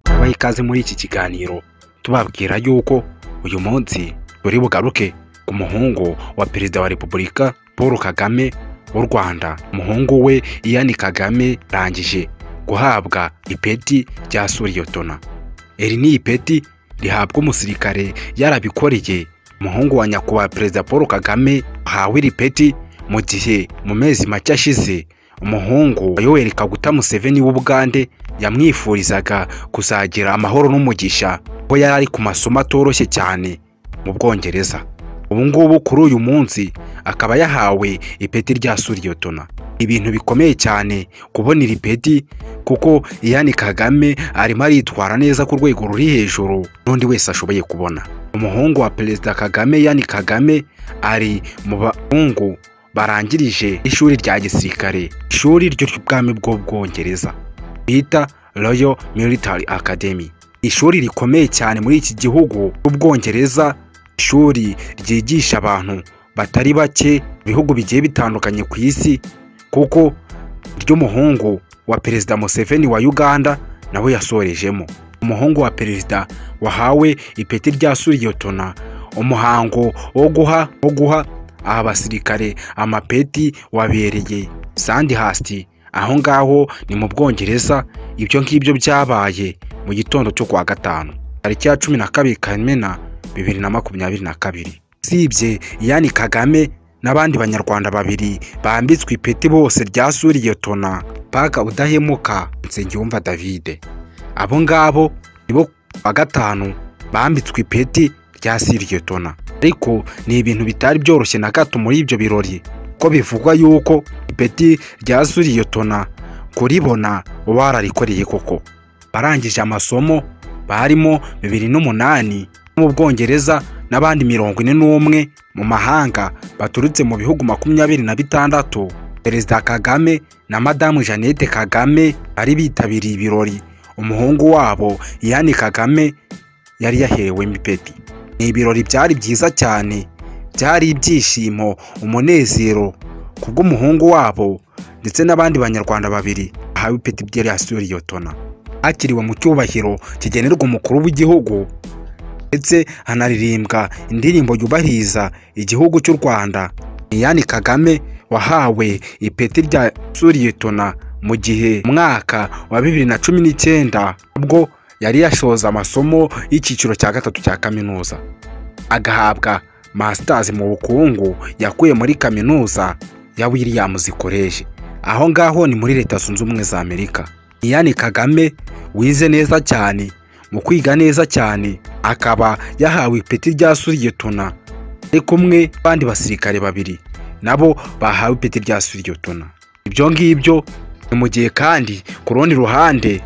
tubaha ikaze muri iki kiganiro tubabwira yuko uyu munsi buri bugaruke ku muhungu wa perezida wa repubulika paul kagame w'u rwanda umuhungu we iyani kagame arangije guhabwa ipeti rya suriyotona iri ni ipeti rihabwa umusirikare yarabikoreye umuhungu wa nyakubahwa perezida paul kagame ahawe iri peti mu gihe mu mezi make ashize umuhungu wa yoweri kaguta museveni w'ubugande yamwifurizaga kuzagira amahoro n'umugisha ko yari ari ku masomo atoroshye cyane mu bwongereza ubu ngubu kuri uyu munsi akaba yahawe ipeti rya suriyotona ibintu bikomeye cyane kubona iri peti kuko iyani kagame arimo aritwara neza ku rwego ruri hejuru n'undi wese ashoboye kubona umuhungu wa perezida kagame yani kagame ari mu bahungu barangirije ishuri rya gisirikare ishuri ry'ubwami bw'ubwongereza bita royal military academy ishuri rikomeye cyane muri iki gihugu cy'ubwongereza ishuri ryigisha abantu batari bake ibihugu bigiye bitandukanye ku isi kuko ry'umuhungu wa perezida museveni wa uganda nawe yasorejemo umuhungu wa perezida wahawe ipeti rya suriyotona umuhango wo guha wo guha aba basirikare amapeti wabereye sandihasti aho ngaho ni mu bwongereza ibyo ngibyo byabaye mu gitondo cyo kuwa gatanu tariki ya cumi na kabiri kamena bibiri na makumyabiri na kabiri usibye yani kagame n'abandi banyarwanda babiri bambitswe ipeti bose rya suriyotona paga udahemuka nsengiyumva davide abo ngabo nibo kuwa gatanu bambitswe ipeti rya suriyotona ariko ni ibintu bitari byoroshye na gato muri ibyo birori ko bivugwa yuko ipeti rya suriyotona kuribona wararikoreye koko barangije amasomo barimo bibiri n'umunani mu bwongereza n'abandi mirongo ine n'umwe mu mahanga baturutse mu bihugu makumyabiri na bitandatu perezida kagame na madamu jeannette kagame bari bitabiriye ibirori umuhungu wabo yani kagame yari yahewemo ipeti ni ibirori byari byiza cyane byari ibyishimo umunezero kubw'umuhungu wabo ndetse n'abandi banyarwanda babiri bahawe ipeti rya suriyotona hakiriwe mu cyubahiro kigenerwa umukuru w'igihugu ndetse hanaririmbwa indirimbo yubahiriza igihugu cy'u rwanda iyani kagame wahawe ipeti rya suriyetona mu gihe umwaka wa bibiri na cumi n'icyenda ubwo yari yashoza amasomo y'icyiciro cya gatatu cya kaminuza agahabwa masitazi mu bukungu yakuye muri kaminuza ya williams college aho ngaho ni muri leta zunze ubumwe za amerika iyani kagame wize neza cyane mu kwiga neza cyane akaba yahawe ipeti rya suriyetona ari kumwe n'abandi basirikare babiri nabo bahawe ipeti rya suriyetona ibyo ngibyo ni mu gihe kandi ku rundi ruhande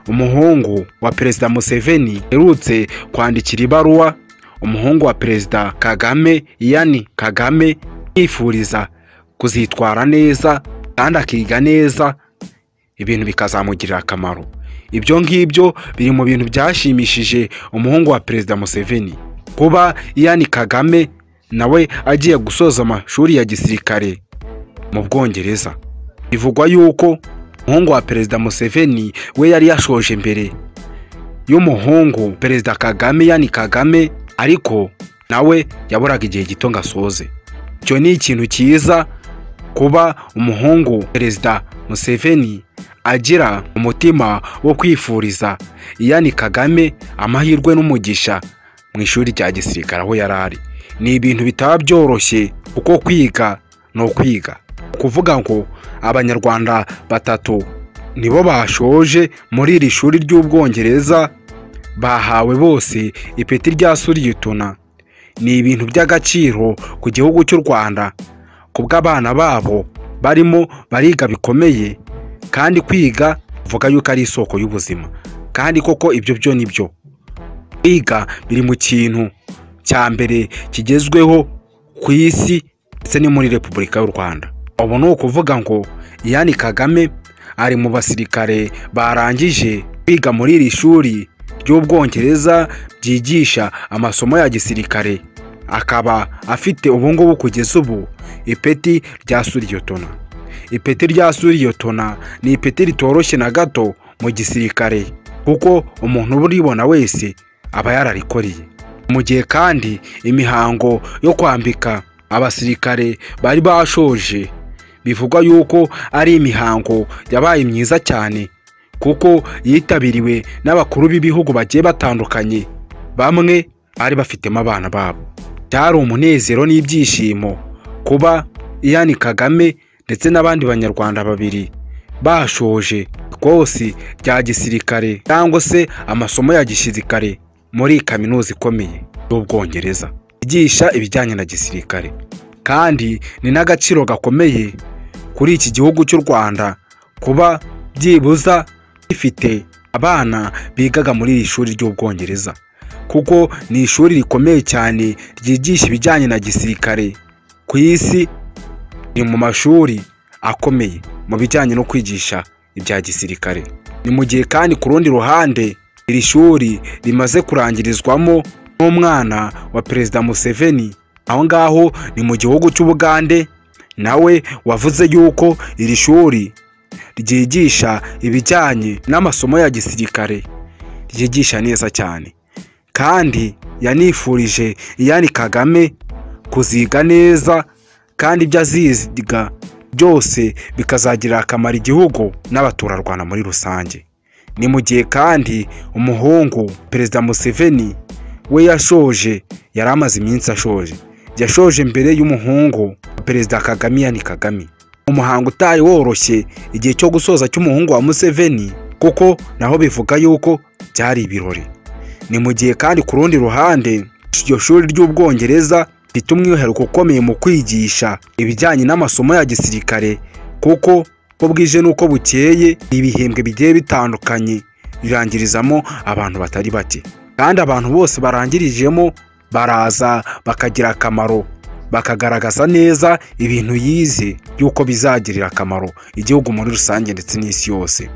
umuhungu wa perezida museveni aherutse kwandikira ibaruwa umuhungu wa perezida kagame iyani kagame yifuriza kuzitwara neza kandi akiga neza ibintu bikazamugirira akamaro ibyo ngibyo biri mu bintu byashimishije umuhungu wa perezida museveni kuba iyani kagame nawe agiye gusoza amashuri ya gisirikare mu bwongereza bivugwa yuko umuhungu wa perezida museveni we yari yashoje mbere y'umuhungu perezida kagame yani kagame ariko nawe yaburaga igihe gito ngo asoze icyo ni ikintu cyiza kuba umuhungu perezida museveni agira umutima wo kwifuriza iyani kagame amahirwe n'umugisha mu ishuri rya gisirikare aho yari ari ni ibintu bitaba byoroshye kuko kwiga ni ukwiga kuvuga ngo abanyarwanda batatu nibo bashoje muri iri shuri ry'ubwongereza bahawe bose ipeti rya suriyituna ni ibintu by'agaciro ku gihugu cy'u rwanda kubw'abana babo barimo bariga bikomeye kandi kwiga uvuga yuko ari isoko y'ubuzima kandi koko ibyo byo ni byo kwiga biri mu kintu cya mbere kigezweho ku isi ndetse no muri repubulika y'u rwanda ubu ni ukuvuga ngo iyani kagame ari mu basirikare barangije kwiga muri iri shuri ry'ubwongereza ryigisha amasomo ya gisirikare akaba afite ubungubu kugeza ubu ipeti rya suriyotona ipeti rya suriyotona ni ipeti ritoroshye na gato mu gisirikare kuko umuntu uba uribona wese aba yararikoreye mu gihe kandi imihango yo kwambika abasirikare bari bashoje bivugwa yuko ari imihango yabaye myiza cyane kuko yitabiriwe n'abakuru b'ibihugu bagiye batandukanye bamwe bari bafitemo abana babo byari umunezero n'ibyishimo kuba Iyani Kagame ndetse n'abandi banyarwanda babiri bashoje ikosi rya gisirikare cyangwa se amasomo ya gisirikare muri kaminuza ikomeye y'ubwongereza yigisha ibijyanye na gisirikare kandi ni n'agaciro gakomeye kuri iki gihugu cy'u rwanda kuba byibuza gifite abana bigaga muri iri shuri ry'ubwongereza kuko ni ishuri rikomeye cyane ryigisha ibijyanye na gisirikare ku isi ni mu mashuri akomeye mu bijyanye no kwigisha ibya gisirikare ni mu gihe kandi ku rundi ruhande iri shuri rimaze kurangirizwamo n'umwana wa perezida museveni aho ngaho ni mu gihugu cy'ubugande nawe wavuze yuko iri shuri ryigisha ibijyanye n'amasomo ya gisirikare ryigisha neza cyane kandi yanifurije iyani kagame kuziga neza kandi ibyo aziga byose bikazagirira akamaro igihugu n'abaturarwanda muri rusange ni mu gihe kandi umuhungu perezida museveni we yashoje yari amaze iminsi ashoje yashoje mbere y'umuhungu perezida kagame yani kagame umuhango utari woroshye igihe cyo gusoza cy'umuhungu wa museveni kuko naho bivuga yuko byari ibirori ni mu gihe kandi ku rundi ruhande iryo shuri ry'ubwongereza rifite umwihariko ukomeye mu kwigisha ibijyanye n'amasomo ya gisirikare kuko uko bwije n'uko bukeye ibihembwe bigiye bitandukanye birangirizamo abantu batari bake kandi abantu bose barangirijemo baraza bakagira akamaro bakagaragaza neza ibintu yize y'uko bizagirira akamaro igihugu muri rusange ndetse n'isi yose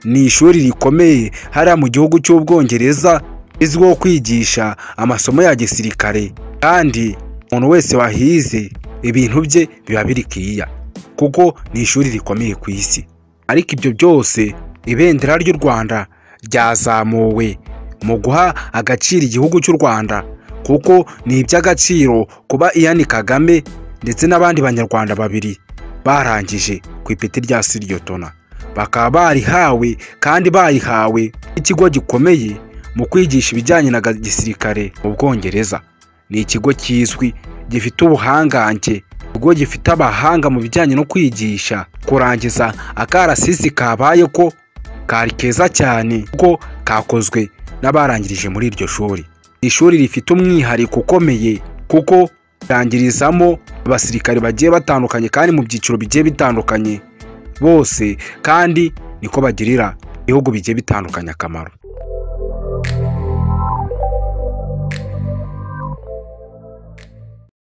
ni ishuri rikomeye hariya mu gihugu cy'ubwongereza rizwiho kwigisha amasomo ya gisirikare kandi umuntu wese wahize ibintu bye biba biri kiya kuko ni ishuri rikomeye ku isi ariko ibyo byose ibendera ry'u rwanda ryazamuwe mu guha agaciro igihugu cy'u rwanda kuko ni iby'agaciro kuba iyani kagame ndetse n'abandi banyarwanda babiri barangije ku ipeti rya siriyotona bakaba barihawe kandi bayihawe n'ikigo gikomeye mu kwigisha ibijyanye na gisirikare mu bwongereza ni ikigo kizwi gifite ubuhangange ikigo gifite abahanga mu bijyanye no kwigisha kurangiza akarasisi kabaye ko kari keza cyane kuko kakozwe n'abarangirije muri iryo shuri ishuri rifite umwihariko ukomeye kuko rirangirizamo abasirikare bagiye batandukanye kandi mu byiciro bigiye bitandukanye bose kandi niko bagirira ibihugu bigiye bitandukanye akamaro